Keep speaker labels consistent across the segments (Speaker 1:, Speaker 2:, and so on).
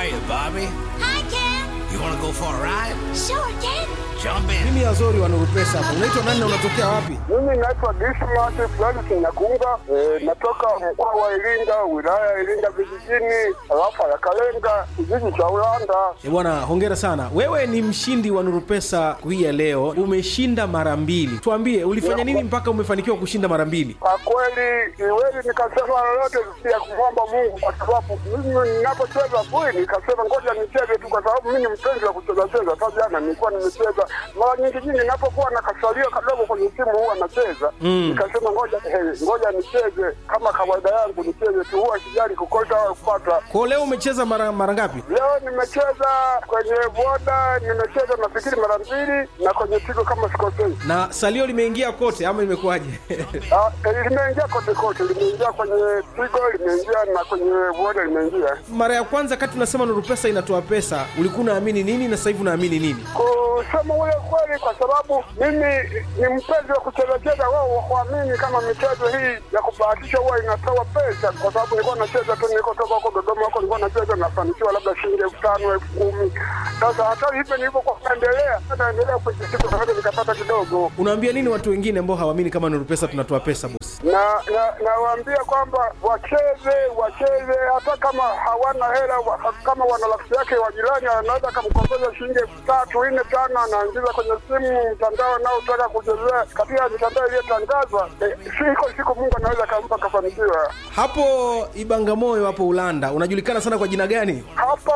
Speaker 1: Hiya, Bobby.
Speaker 2: Hi, Ken.
Speaker 1: You want to go for a ride?
Speaker 2: Sure, Ken.
Speaker 1: Jump in.
Speaker 3: Mimi Azori wa Nuru Pesa hapa. Unaitwa nani na unatokea wapi?
Speaker 4: Mimi naitwa Dismas Francis Nyakunga, eh, natoka mkoa wa Iringa, wilaya ya Iringa vijijini, tarafa ya Kalenga, kijiji cha Ulanda.
Speaker 3: Eh, bwana, hongera sana. Wewe ni mshindi wa Nuru Pesa hii ya leo. Umeshinda mara mbili. Tuambie ulifanya nini mpaka umefanikiwa kushinda mara mbili?
Speaker 4: Kwa kweli siwezi nikasema lolote zaidi ya kumwomba Mungu, kwa sababu mimi ninapocheza bui, nikasema ngoja nicheze tu, kwa sababu mimi ni mpenzi wa kucheza cheza. Hata jana nilikuwa nimecheza mara nyingi nyingi, ninapokuwa na kasalio kadogo kwenye simu huwa nacheza nikasema ngoja eh, ngoja nicheze kama kawaida yangu, nicheze tu, huwa sijali kukosa au kupata.
Speaker 3: Kwa hiyo leo umecheza mara mara ngapi?
Speaker 4: Leo nimecheza kwenye boda, nimecheza nafikiri mara mbili, na kwenye tigo kama sikosei.
Speaker 3: Na salio limeingia kote ama imekuwaje?
Speaker 4: Ah, eh, limeingia kote kote, limeingia kwenye tigo, limeingia na kwenye boda limeingia.
Speaker 3: mara ya kwanza kati unasema Nuru Pesa inatoa pesa, ulikuwa unaamini nini na sasa hivi unaamini nini?
Speaker 4: Kusema ule kweli, kwa sababu mimi ni mpenzi wa kuchezacheza, wao wakuamini kama michezo hii ya kubahatisha huwa inatoa pesa, kwa sababu nilikuwa nacheza tu, nilikotoka huko Dodoma huko nilikuwa nacheza, nafanikiwa labda shilingi elfu tano elfu kumi Sasa hata hivyo nilivyokuwa naendelea, naendelea kujisiku, sasa nikapata kidogo
Speaker 3: Unaambia nini watu wengine ambao hawaamini kama Nuru Pesa tunatoa pesa bosi?
Speaker 4: na na nawaambia kwamba wacheze wacheze, hata kama hawana hela wa, kama wana rafiki yake wa jirani anaweza akamkopesha shilingi elfu tatu nne tano, anaingiza kwenye simu mtandao anaotaka kuchezea katika mitandao iliyotangazwa. Eh, siko siku Mungu anaweza akampa kafanikiwa
Speaker 3: Hapo Ibangamoyo hapo Ulanda unajulikana sana kwa jina gani?
Speaker 4: hapo.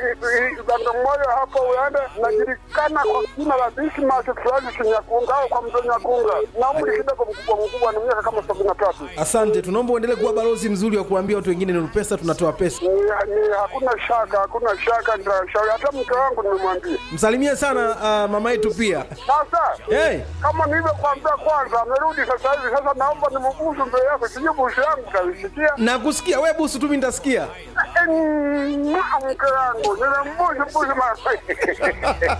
Speaker 4: Bagamoyo hapo Ulanda najulikana kwa jina la Dismas Francis Nyakunga au kwa mzee Nyakunga, na umri kidogo mkubwa mkubwa, ni miaka kama sabini na tatu.
Speaker 3: Asante, tunaomba uendelee kuwa balozi mzuri wa kuambia watu wengine Nuru Pesa tunatoa pesa.
Speaker 4: ni, ni hakuna shaka, hakuna shaka, nitashauri hata mke wangu nimemwambia.
Speaker 3: Msalimie sana uh, mama yetu pia.
Speaker 4: Sasa
Speaker 3: Hey,
Speaker 4: kama nilivyokuambia kwanza, amerudi sasa hivi. Sasa naomba nimubusu mbele yako, sijui busu yangu utaisikia.
Speaker 3: nakusikia wewe busu tu, mimi nitasikia.
Speaker 4: Eh, mke wangu nimembusu busu mara